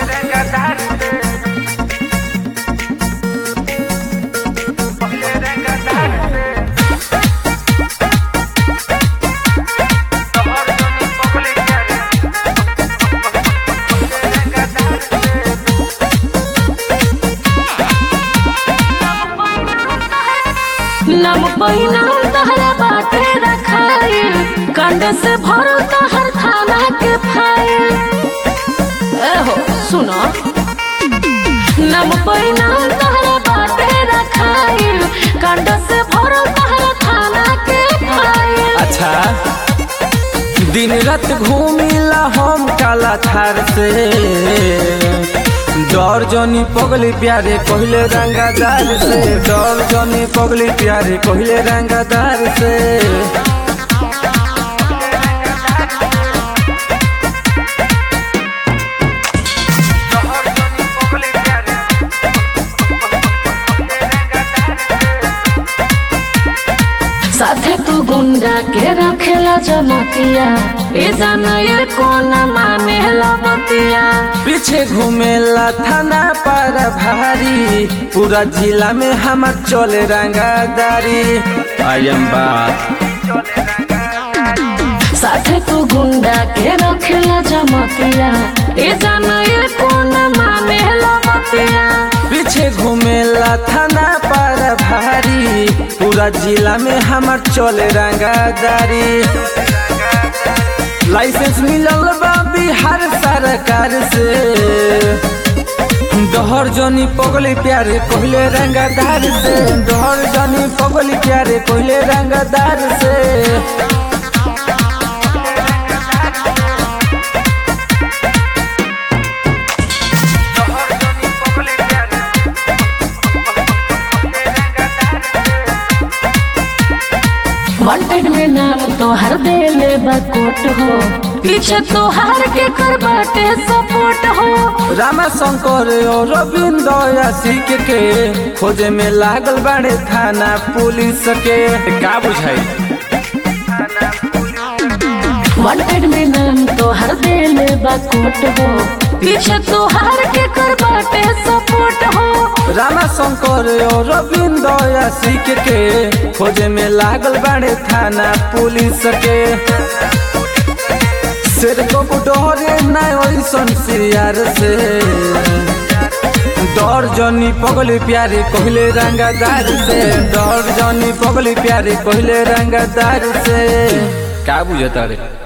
नम पहिना तहरा बाटे रखाइल कंड से भरो तहर थाना के फाइल एहो सुनो नम पहिना तहरा बाटे रखाइल कंड से भरो तहर थाना के फाइल अच्छा दिन रात घूमिला हम काला थार से डर जनी पगली प्यारे कहले रंगादार से डर जनी पगली प्यारे कहले रंगादार से साथे तू गुंडा के रखेला जमतिया ए जाना ये कौन माने लबतिया पीछे घूमेला थाना पर भारी पूरा जिला में हमार चले रंगादारी आई एम बात साथे तू गुंडा के रखेला जमतिया ए जाना ये कौन माने लबतिया पीछे घूमेला थाना पर भारी पूरा जिला में हमार चले रंगादारी लाइसेंस मिलल बा बिहार सरकार से डहर जनी पगली प्यारे कहले रंगादार से डहर जनी पगली प्यारे कहले रंगादार से वांटेड में नाम तो हर देले बकोट हो पीछे तो हार के कर बाटे सपोर्ट हो रामा शंकर और रविंद्र यासिक के खोजे में लागल बाड़े थाना पुलिस के का बुझाई वांटेड में नाम तो हर देले बकोट हो पीछे तो हार के कर बाटे सपोर्ट हो रामा शंकर और रविंद्र यासिक के खोजे में लागल बाड़े थाना पुलिस के सिर को डरे ना ओइसन सियार से डर जनी पगली प्यारे कहले रंगादार से डर जनी पगली प्यारे कहले रंगादार से का बुझता रे